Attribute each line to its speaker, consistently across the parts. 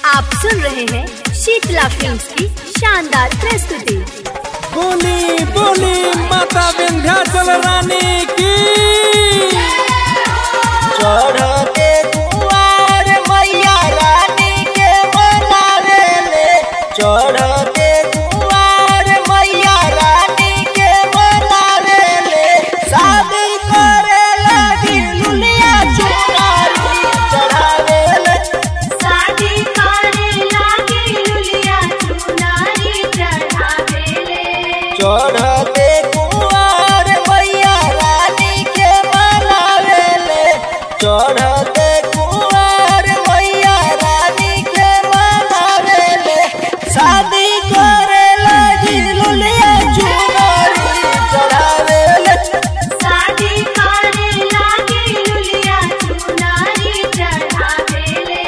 Speaker 1: आप सुन रहे हैं शीतला फिल्म्स की शानदार प्रस्तुति
Speaker 2: बोली बोली माता विंध्याचल रानी की
Speaker 3: चढ़ते दुआर मैया रानी के मनावे ले चढ़ते दुआर मैया रानी के मनावे ले शादी करे लगी लुलिया चुनारी चढ़ावे ले
Speaker 1: शादी करे लागे लुलिया चुनारी चढ़ावेले
Speaker 3: चढ़ते कुआर मैया रानी के मनावे ले चढ़ते कुआर मैया रानी के मनावे ले शादी करे लगी लुलिया चुनारी चढ़ावे ले
Speaker 1: शादी करे लागे लुलिया चुनारी चढ़ावेले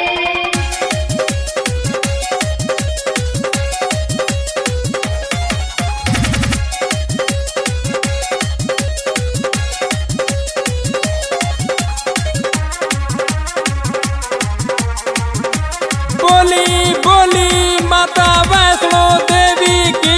Speaker 2: बोली बोली माता वैष्णो देवी की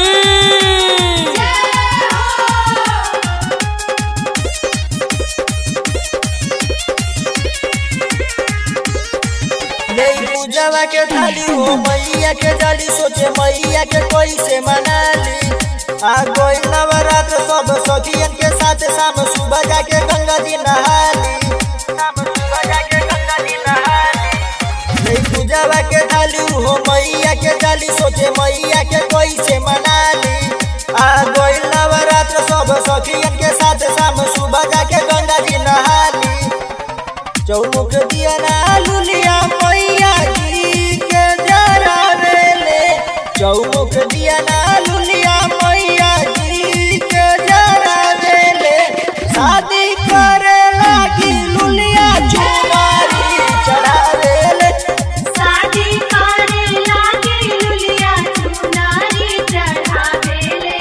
Speaker 3: नहीं पूजवा के थाली हो मैया के डाली सोचे मैया के कोई से मनाली आ कोई नवरात्र सब सखियन के साथ शाम सुबह जाके गंगा जी नहाली शाम सुबह जाके गंगा जी नहाली नहीं पूजवा के थाली हो मैया के डाली सोचे मैया के कोई से मनाली आ कोई नवरात्र सब सखियन के साथ शाम सुबह जाके गंगा जी नहाली चौमुख दिया ना लुलिया मैया जी के जरा ले चौमुख दिया ना लुलिया मैया जी के जरा ले शादी करे लगी लुलिया चुमारी चढ़ावे ले
Speaker 1: शादी करे लागे लुलिया चुनारी चढ़ावेले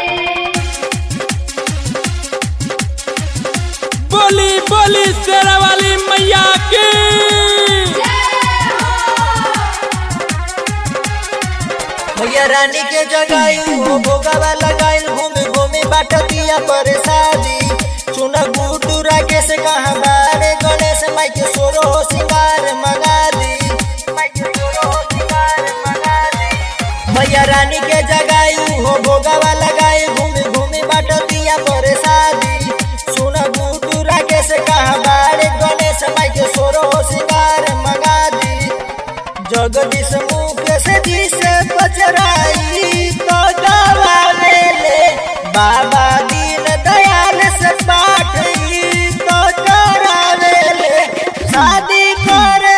Speaker 2: बोली बोली शेरा वाली मैया की
Speaker 3: मैया रानी के जगाई हो भोगावा लगाई घूमी घूमी बाट दिया पर शादी सुन गुडू राकेश कहाँ बारे गणेश माई के सोरो हो सिंगार मंगा दी मैया रानी के जगाई हो भोगावा लगाई घूमी घूमी बाट दिया पर शादी सुन गुडू राकेश कहाँ बारे गणेश माई के सोरो हो सिंगार मंगा दी जगदीश मुख से जी से बचराई तो गवावे ले बाबा दीन दयाल से पाठ ई तो करावे ले शादी करे